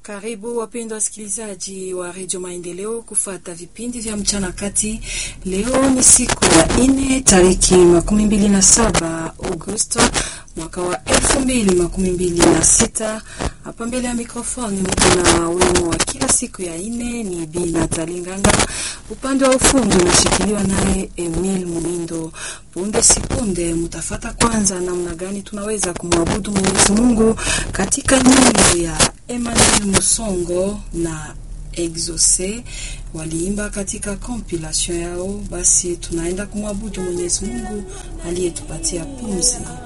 Karibu wapendwa wasikilizaji wa redio Maendeleo kufata vipindi vya mchana kati. Leo ni siku ya ine tariki makumi mbili na saba Agosto mwaka wa elfu mbili makumi mbili na sita. Hapa mbele ya mikrofoni mko na wimo wa kila siku ya ine ni Bi Natali Nganga, upande wa ufundi unashikiliwa naye Emil Mumindo. Punde sipunde mtafata kwanza namna gani tunaweza kumwabudu Mwenyezi Mungu katika nyimbo ya Emmanuel Musongo na Exauce waliimba katika compilation yao. Basi tunaenda kumwabudu Mwenyezi Mungu aliyetupatia pumzi.